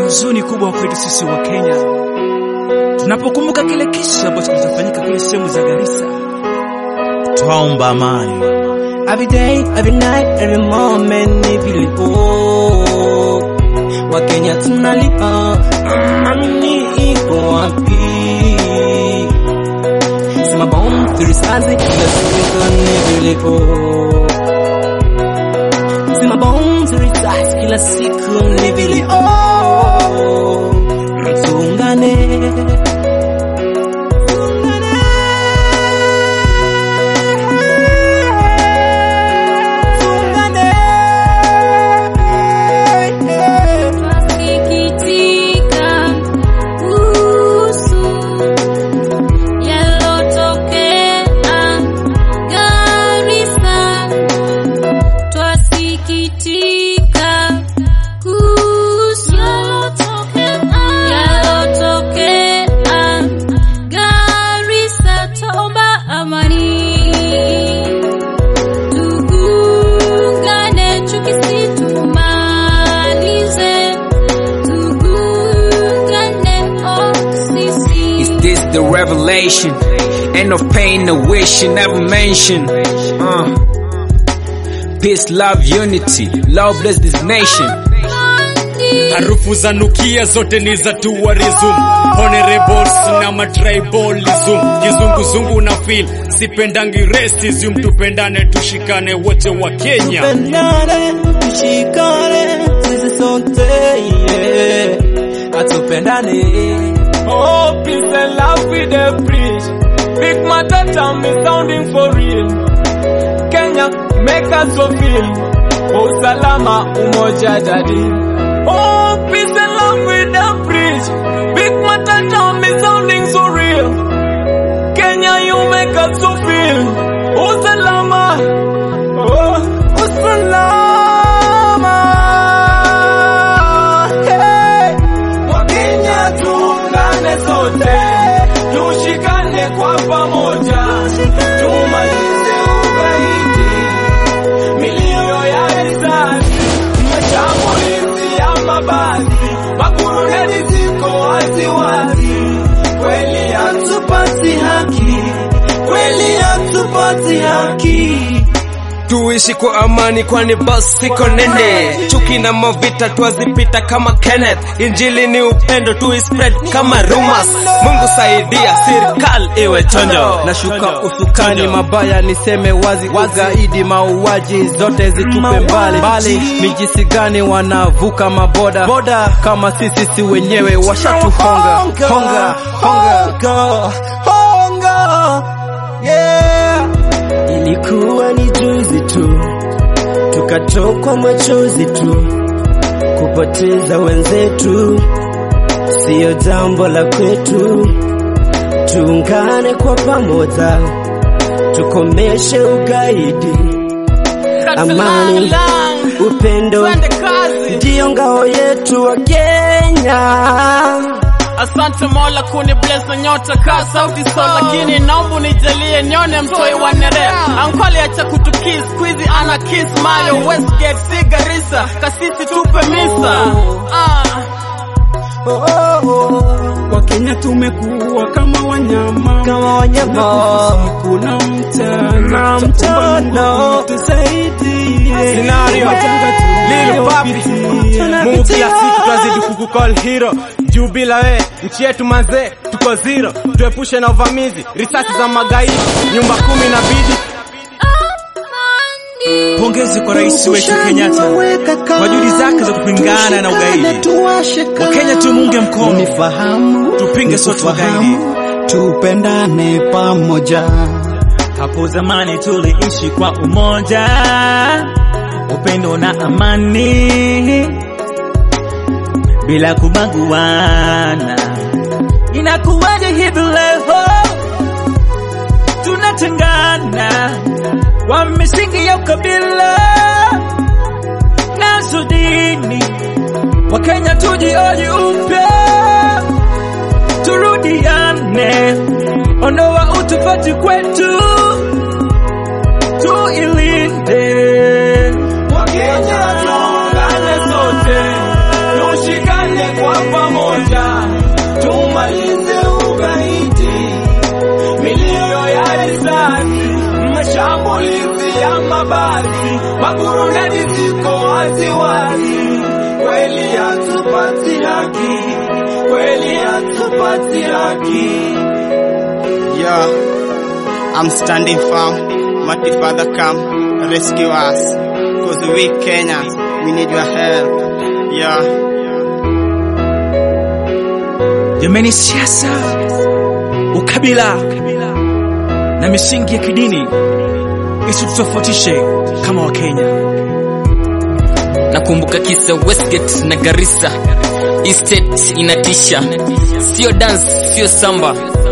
huzuni kubwa kwetu sisi wa Kenya tunapokumbuka kile kisa ambacho kilichofanyika kule sehemu za Garissa. Twaomba amani Every day, every night, every moment ni vilipo Wakenya tunalia, amani iko wapi? Sema bomu turisasi kila siku ni vilipo Sema bomu turisasi kila siku ni vilio Tuungane Twasikitika kuhusu yalotokea Garissa. Twasikitika kuhusu yalotokea Garissa. Twaomba amani, tuungane, chuki situmalize. Tuungane, oh, sisi. Is this the revelation? End of pain, a wish you never mention. Uh. Peace, love, unity. Love bless this nation. harufu za nukia zote ni za tourism honorables na matribalism kizunguzungu na feel sipendangi racism tupendane tushikane wote wa Kenya Tupendane, tushikane, sisi sote yeah. Atupendane Oh, peace and love we dey preach. Big Matata me sounding for real. Kenya make us so feel. Oh, salama umoja jadi. Oh, peace and love we dey preach. Big Matata me sounding so real. Kenya you make us so feel. Oh, salama. Oh, oh salama. Hey. Wakenya tuungane sote, tushikane kwa pamoja, tumalize ugaidi, milio ya risasi, mashambulizi ya mabasi, makuruneli ziko waziwazi, kweli hatupati haki, kweli hatupati haki. tuishi kwa amani kwani basi siko nene chuki na mavita twazipita kama Kenneth injili ni upendo tu spread kama rumors Mungu saidia serikali iwe chonjo nashuka usukani mabaya niseme wazi ugaidi mauaji zote zitupe mbali mbali mijisi gani wanavuka maboda boda kama sisi si wenyewe washatuhonga honga honga honga yeah. Ilikuwa ni juzi tu tukatokwa machozi tu, kupoteza wenzetu siyo jambo la kwetu. Tuungane kwa pamoja, tukomeshe ugaidi, amani, upendo ndiyo ngao yetu wa Kenya. Asante Mola kuni bless na nyota ka sauti so, lakini naomba nijalie nione mtoi wa Nerea. Ankole acha kutukiss squeezy ana kiss Mayo Westgate si Garissa kasisi tupe misa ah. Wakenya tumekuwa kama wanyama Kama wanyama. usiku na mchana Na mchana. tusaidie Scenario. Lil Papi. Mungu kila siku twazidi kukukol hero juu bila we nchi yetu mazee tuko zero tuepushe na uvamizi risasi za magaidi nyumba kumi na bidi Pongezi kwa rais wetu Kenyatta kwa juhudi zake za kupingana na ugaidi. Wakenya tumunge mkono, nifahamu tupinge sote ugaidi. tupendane pamoja Hapo zamani tuliishi kwa umoja, upendo na amani, bila kubaguana. Inakuwaje hivi leo tunatengana kwa misingi ya ukabila nazo dini? Wakenya tujioji upya, turudiane, ondoa utofauti kwetu, tuilinde Wakenya tuungane sote, tushikane kwa haki, kweli hatupati haki, kweli hatupati haki. Yeah, I'm standing firm. Mighty Father, come rescue us. Cause we Kenyans, we need your help. Yeah. Jameni, siasa, ukabila na misingi ya kidini isitutofautishe kama Wakenya. nakumbuka kisa Westgate na Garissa estate inatisha sio dance sio samba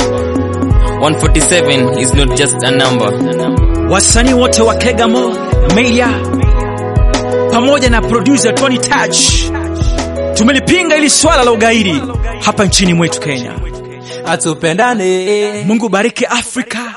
147 is not just a number Wasanii wote wa Kegamo, Meya pamoja na producer Tony Touch tumelipinga ili swala la ugaidi hapa nchini mwetu Kenya. atupendane Mungu bariki Afrika